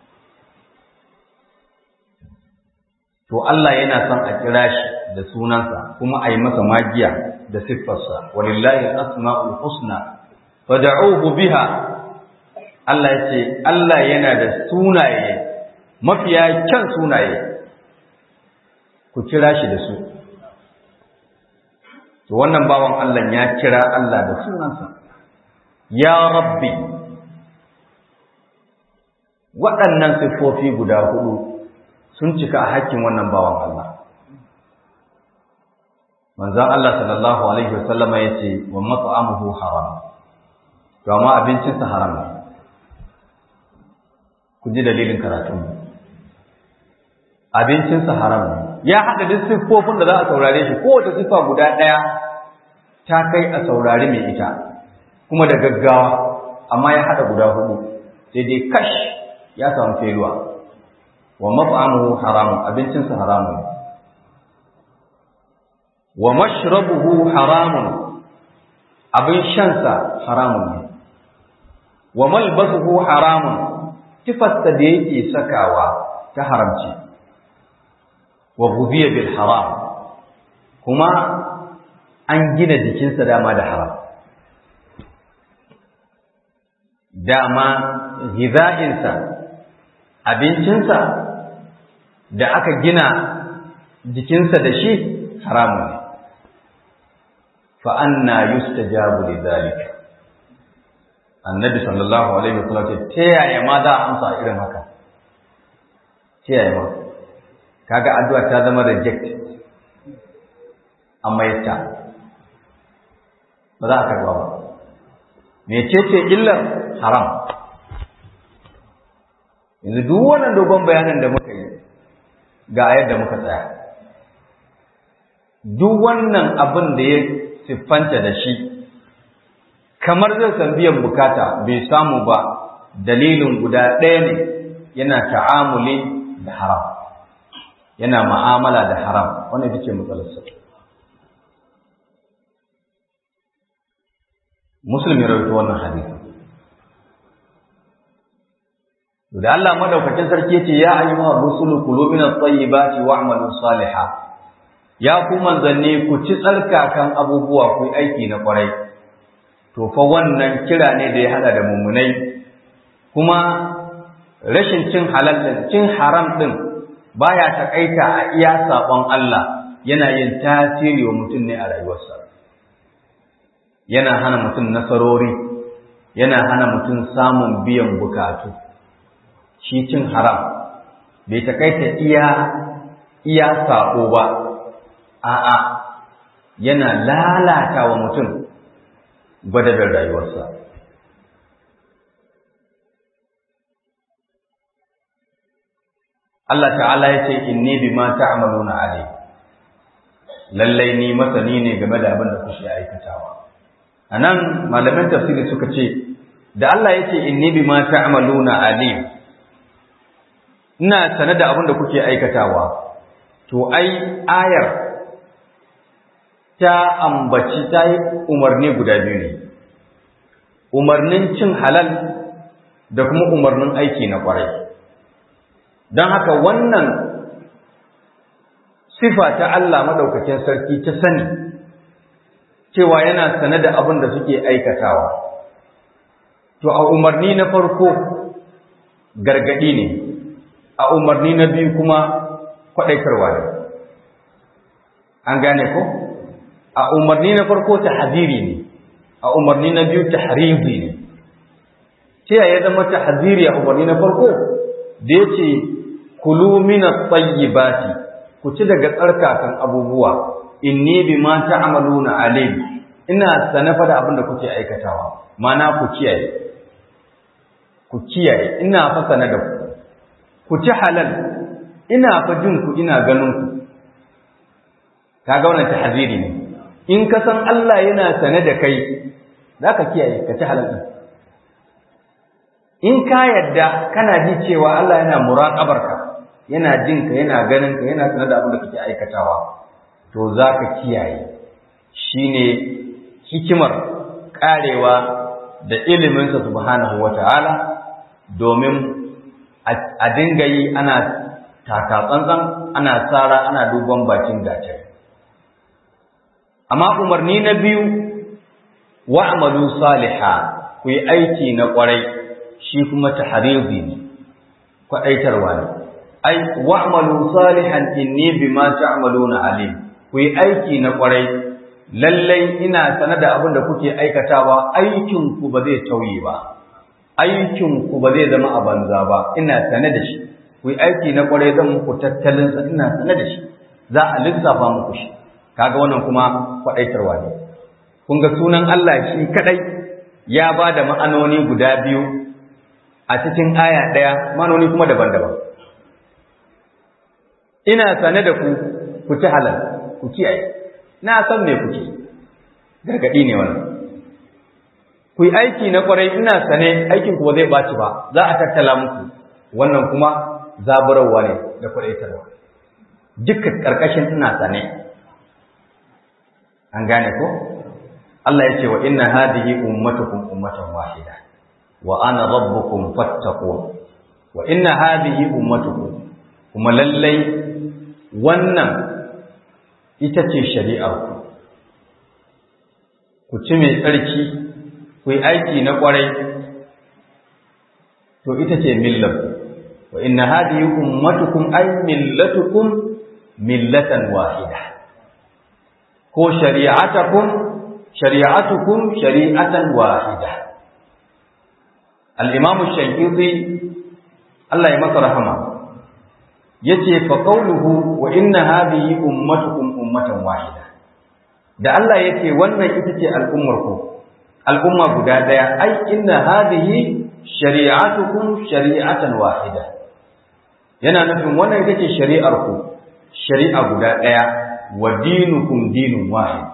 to Allah yana son a kira shi da sunansa kuma a yi masa magiya da siffarsa walillahi al-asma'ul husna fad'uhu biha Allah ya ce Allah yana da sunaye mafiya kyan sunaye ku kira shi da su to wannan bawan Allah ya kira Allah da sunansa ya rabbi waɗannan siffofi guda hudu sun cika a hakkin wannan bawan Allah manzon Allah sallallahu alaihi wasallama yace wa mat'amuhu haram to amma abincinsa haram ne ku ji dalilin karatun abincinsa haram ne ya haɗa duk siffofin da za a saurare shi kowace siffa guda ɗaya ta kai a saurari mai ita kuma da gaggawa amma ya haɗa guda hudu sai dai kash ya samu feluwa wa maf'amuhu haramun abincinsa haramun wa mashrabuhu haramun abin shansa haramun ne wa malbasuhu haramun tifarsa da yake sakawa ta haramci wa ghudiya bil haram kuma an gina jikinsa dama da haram dama giza'insa abincinsa da aka gina jikinsa da shi haramun ne fa anna yustajabu lidhalika annabi sallallahu alaihi wasallam ce ta yaya ma za a amsa irin haka ta yaya ma kaga addu'a ta zama reject amma yatta ba za a karba ba mecece illar haram yanzu duk wannan dogon bayanin da muka yi ga yadda muka tsaya duk wannan abin da ya siffanta da shi kamar zai san biyan bukata bai samu ba dalilin guda ɗaya ne yana ta'amuli da haram yana ma'amala da haram wannan ita ce matsalarsa muslim ya rawaito wannan hadisi da Allah madaukakin sarki yace ya ayyuha rusulu kulu min at-tayyibati wa'malu salihan ya ku manzanni ku ci tsarkakan abubuwa ku yi aiki na kwarai to fa wannan kira ne da ya hada da mummunai kuma rashin cin halal din cin haram din baya takaita a iya sabon Allah yana yin tasiri wa mutum ne a rayuwarsa yana hana mutum nasarori yana hana mutum samun biyan bukatu shi cin haram bai takaita iya iya sako ba a'a yana lalata wa mutum gwadabin rayuwarsa Allah ta'ala ya ce inni bima ta'maluna alim lallai ni masani ne game da abin da kuke aikatawa anan malaman tafsiri suka ce da Allah ya ce inni bima ta'maluna alim ina sane da abin da kuke aikatawa to ai ayar ta ambaci ta yi umarni guda biyu ne umarnin cin halal da kuma umarnin aiki na kwarai don haka wannan sifa ta Allah maɗaukakin sarki ta sani cewa yana sane da abin da suke aikatawa to a umarni na farko gargaɗi ne a umarni na biyu kuma kwaɗaitarwa ne an gane ko a umarni na farko ta hadiri ne a umarni na biyu ta harizi ne ce ya zama ta hadiri a umarni na farko da ya ce kulu mina tsayyibati ku ci daga tsarkakan abubuwa inni bima ta'maluna alim ina sanafa da abin da kuke aikatawa mana ku kiyaye ku kiyaye ina fa sana da ku ku ci halal ina fa jin ku ina ganin ku kaga wannan tahziri ne in ka san Allah yana sane da kai zaka kiyaye ka ci halal din in ka yadda kana ji cewa Allah yana muraqabarka yana jin ka yana ganin ka yana sanar da abin da kake aikatawa to zaka kiyaye shine hikimar karewa da iliminsa subhanahu wata'ala domin a dinga yi ana taka tsantsan ana tsara ana duban bakin gace amma umarni na biyu wa'malu saliha ku yi aiki na kwarai shi kuma tahrizi ne kwadaitarwa ne ai wa'malu salihan inni bima ta'maluna alim ku yi aiki na kwarai lallai ina sanar da abin da kuke aikatawa aikin ku ba zai tauye ba aikin ku ba zai zama a banza ba ina sane da shi ku yi aiki na kwarai zan muku tattalin sa ina sane da shi za a lissafa muku shi kaga wannan kuma kwadaitarwa ne kun ga sunan Allah shi kadai ya ba da ma'anoni guda biyu a cikin aya ɗaya ma'anoni kuma daban-daban ina sane da ku ku ci halal ku kiyaye na san me kuke gargadi ne wannan ku yi aiki na kwarai ina sane aikin ku ba zai baci ba za a tattala muku wannan kuma zaburarwa ne da kwadaitarwa dukkan karkashin ina sane an gane ko Allah ya ce wa inna hadhihi ummatukum ummatan wahida wa ana rabbukum fattaqun wa inna hadhihi ummatukum kuma lallai wannan ita ce shari'ar ku ku ci mai tsarki ku yi aiki na kwarai to ita ce millar wa inna hadhihi ummatukum ay millatukum millatan wahida ko shari'atakum shari'atukum shari'atan wahida al-imam ash-shaykhi Allah ya masa rahama yace fa qawluhu wa inna hadhihi ummatukum ummatan wahida da Allah yace wannan ita ce al'ummar ku al'umma guda daya ai inna hadhihi shari'atukum shari'atan wahida yana nufin wannan ita ce shari'ar ku shari'a guda daya wa dinukum dinun wahid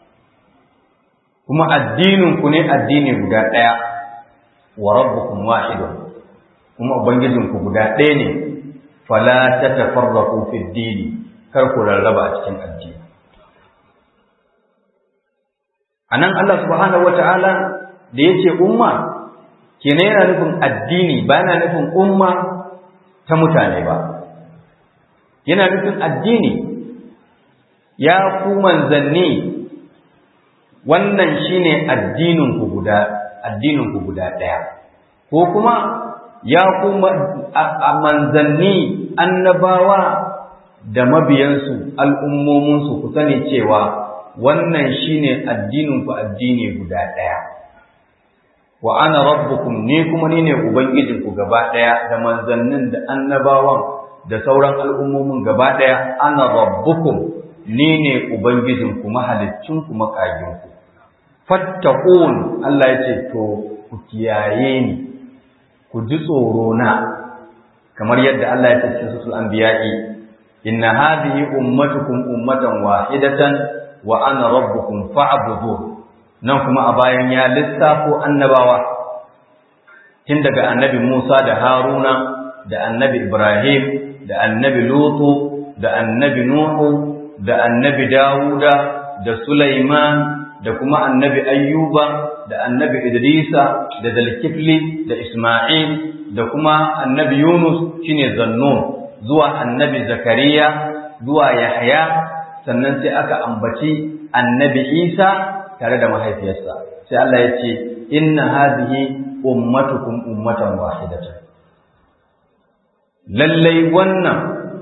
kuma addinin ku ne addini guda daya wa rabbukum wahidun kuma ubangijinku guda ɗaya ne fala ta tafarraku fi dini kar ku rarraba a cikin addini anan Allah subhanahu wata'ala da yace umma kenan yana nufin addini ba yana nufin umma ta mutane ba yana nufin addini ya ku manzanni wannan shine addinin ku guda addinin ku guda daya ko kuma ya ku manzanni annabawa da mabiyansu al'ummominsu ku sani cewa wannan shine addinin ku addini guda daya wa ana rabbukum ni kuma ni ne ubangijinku gaba daya da manzannin da annabawan da sauran al'ummomin gaba daya ana rabbukum ni ne ubangijinku mahaliccinku makaginku fattaqun Allah ya ce to ku kiyaye ni ku ji tsoro na kamar yadda Allah ya ce cikin suratul anbiya'i inna hadhihi ummatukum ummatan wahidatan wa ana rabbukum fa'budun nan kuma a bayan ya lissafo annabawa tun daga annabi Musa da Haruna da annabi Ibrahim da annabi Lutu da annabi Nuhu da annabi Dawuda da Sulaiman da kuma annabi Ayyuba da annabi Idrisa da Zalkifli da Isma'il da kuma annabi Yunus shine Zannun zuwa annabi Zakariya zuwa Yahya sannan sai aka ambaci annabi Isa tare da mahaifiyarsa sai Allah ya ce inna hadhihi ummatukum ummatan wahidatan lallai wannan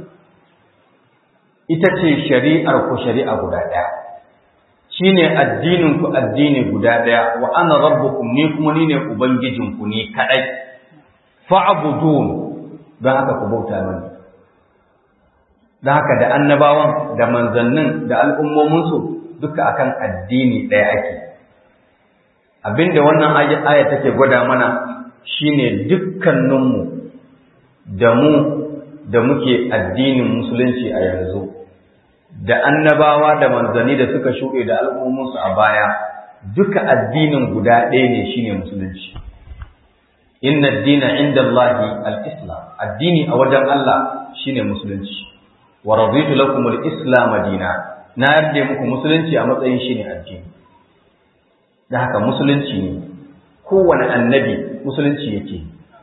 ita ce shari'ar ku shari'a guda ɗaya shine addinin ku addini guda ɗaya wa ana rabbukum ni kuma ni ne ubangijin ku ni kadai fa'budun don haka ku bauta mani don haka da annabawan da manzannin da al'ummominsu duka akan addini ɗaya ake abinda wannan aya take gwada mana shine dukkaninmu da mu da muke addinin musulunci a yanzu da annabawa da manzanni da suka shuɗe da al'ummunsu a baya duka addinin guda ɗaya ne shine musulunci inna dina inda Allahi al-islam addini a wajen Allah shine musulunci wa raditu lakum al-islam dina na yarda muku musulunci a matsayin shine addini da haka musulunci ne kowane annabi musulunci yake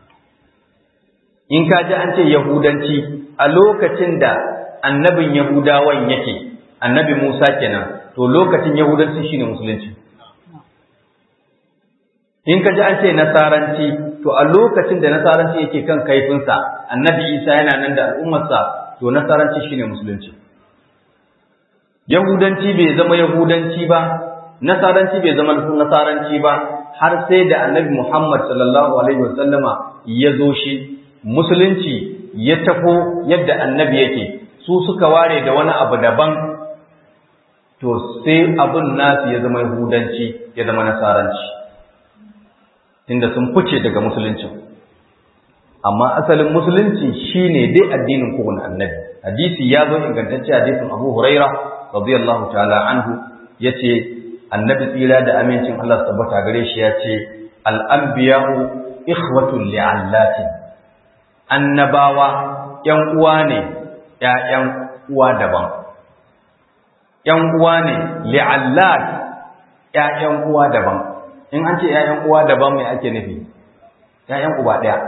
in ka ji an ce yahudanci a lokacin da annabin yahudawan yake annabi musa kenan to lokacin yahudanci shine musulunci in ka ji an ce nasaranci to a lokacin da nasaranci yake kan kaifinsa annabi isa yana nan da al'ummarsa to nasaranci shine musulunci yahudanci bai zama yahudanci ba nasaranci bai zama nasaranci ba har sai da annabi Muhammad sallallahu alaihi wasallama ya zo shi musulunci ya tafo yadda annabi yake su suka ware da wani abu daban to sai abun nasu ya zama yahudanci ya zama nasaranci inda sun fice daga musulunci amma asalin musulunci shine dai addinin kowane annabi hadisi ya zo ingantacce hadisin Abu Huraira radiyallahu ta'ala anhu yace annabi tsira da amincin Allah tabbata gare shi ya ce al'ambiya'u ikhwatul li'allatin annabawa ‘yan uwa ne ‘ya'yan uwa daban ‘yan uwa ne li'allat ‘ya'yan uwa daban in an ce ‘ya'yan uwa daban mai ake nufi ‘ya'yan uba ɗaya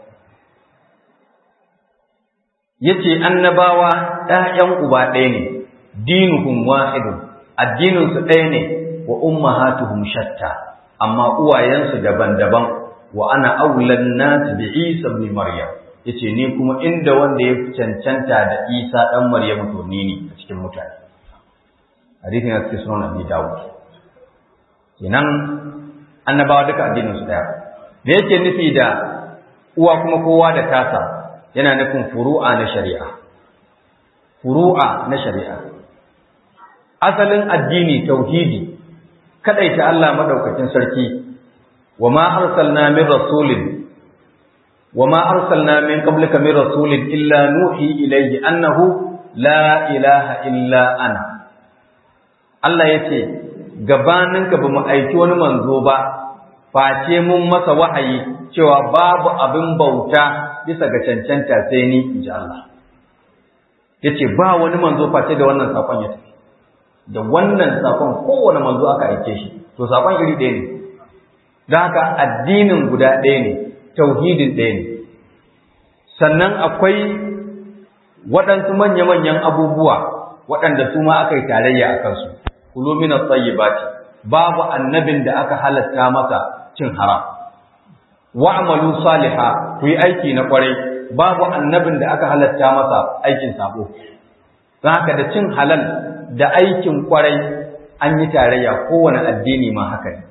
ya ce annabawa ‘ya'yan uba ɗaya ne dinuhum wahidun addininsu ɗaya ne wa ummahatuhum shatta amma uwayensu daban-daban wa ana aulan nas bi Isa ibn Maryam yace ni kuma inda wanda ya cancanta da Isa dan Maryam to ni ne a cikin mutane hadisin ya cikin sunan Abi Dawud kenan annabawa duka addinin su daya me yake nufi da uwa kuma kowa da tasa yana nufin furu'a na shari'a furu'a na shari'a asalin addini tauhidi kadaita Allah madaukakin sarki wa ma arsalna min rasulin wa ma arsalna min qablika min rasulin illa nuhi ilayhi annahu la ilaha illa ana Allah yace gabaninka bamu aiki wani manzo ba face mun masa wahayi cewa babu abin bauta bisa ga cancanta sai ni inji Allah yace ba wani manzo face da wannan sakon ya tafi da wannan sakon kowane manzo aka aike shi to sakon iri ɗaya ne don haka addinin guda ɗaya ne tauhidin ɗaya ne sannan akwai waɗansu manya-manyan abubuwa waɗanda su ma aka yi tarayya a kansu kulu min at-tayyibati babu annabin da aka halatta masa cin haram wa'malu saliha ku yi aiki na kwarai babu annabin da aka halatta masa aikin sabo don haka da cin halal da aikin kwarai an yi tarayya kowane addini ma haka ne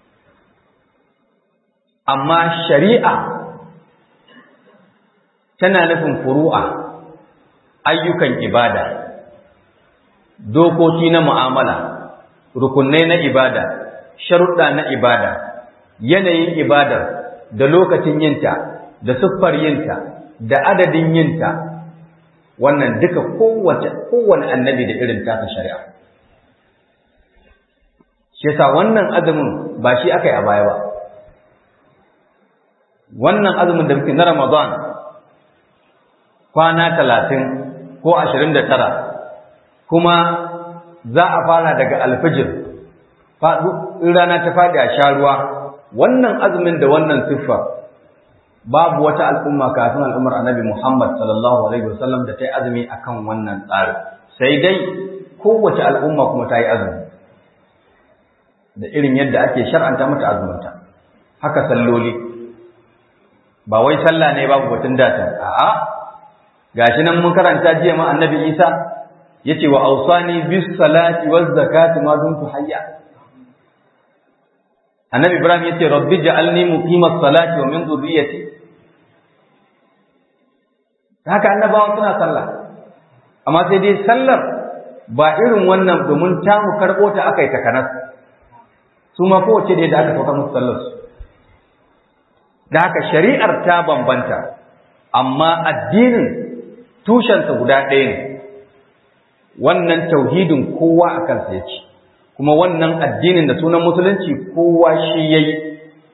amma shari'a tana nufin furu'a ayyukan ibada dokoki na mu'amala rukunai na ibada sharuɗa na ibada yanayin ibadar da lokacin yinta da siffar yinta da adadin yinta wannan duka kowace kowane annabi da irin tasa shari'a shi yasa wannan azumin ba shi aka yi a baya ba wannan azumin da muke na Ramadan kwana talatin ko ashirin da tara kuma za a fara daga alfijir in rana ta faɗi a sha ruwa wannan azumin da wannan siffa babu wata al'umma kafin al'ummar annabi Muhammad sallallahu alaihi wasallam da ta yi azumi akan wannan tsari sai dai kowace al'umma kuma ta yi azumi da irin yadda ake shar'anta mata azuminta haka salloli ba wai sallah ne babu batun data a'a gashi nan mun karanta jiya ma annabi Isa yace wa ausani bis salati waz zakati ma dumtu hayya annabi Ibrahim yace rabbi ja'alni muqimas salati wa min dhurriyyati haka annabawa suna sallah amma sai dai sallar ba irin wannan domin ta mu karbo ta akai takanas su ma kowace da yadda aka sauka musu sallar su da haka shari'ar ta bambanta amma addinin tushensa guda ɗaya ne wannan tauhidin kowa a kansa ya ci kuma wannan addinin da sunan musulunci kowa shi ya yi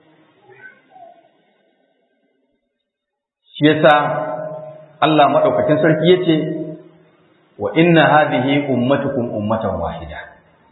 shi yasa Allah maɗaukakin sarki ya ce wa inna hadhihi ummatukum ummatan wahida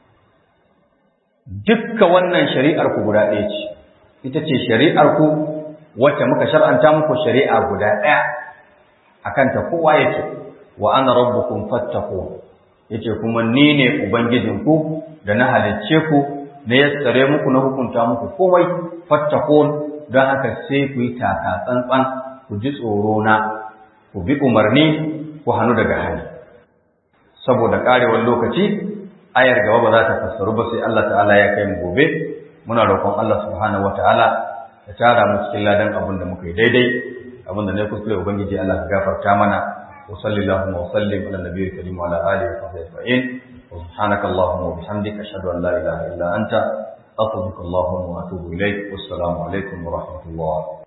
dukka wannan shari'ar ku guda ɗaya ce ita ce shari'ar ku wacce muka shar'anta muku shari'a guda ɗaya akan ta kowa yake wa ana rabbukum fattaqun yace kuma ni ne ubangijinku da na halicce ku na yassare muku na hukunta muku komai fattaqun don haka sai ku yi taka tsantsan ku ji tsoro na ku bi umarni ku hannu daga hali saboda karewar lokaci ayar gaba ba za ta fassaru ba sai Allah ta'ala ya kai mu gobe muna roƙon Allah subhanahu wataala ya tara mu cikin ladan abin da muka yi daidai abin da ne kuskure ubangiji Allah ka gafarta mana wa sallallahu wa sallim ala nabiyyi karim wa ala alihi wa sahbihi ajma'in wa subhanaka allahumma wa bihamdika ashhadu an la ilaha illa anta astaghfiruka wa atubu ilaik wassalamu alaikum wa rahmatullah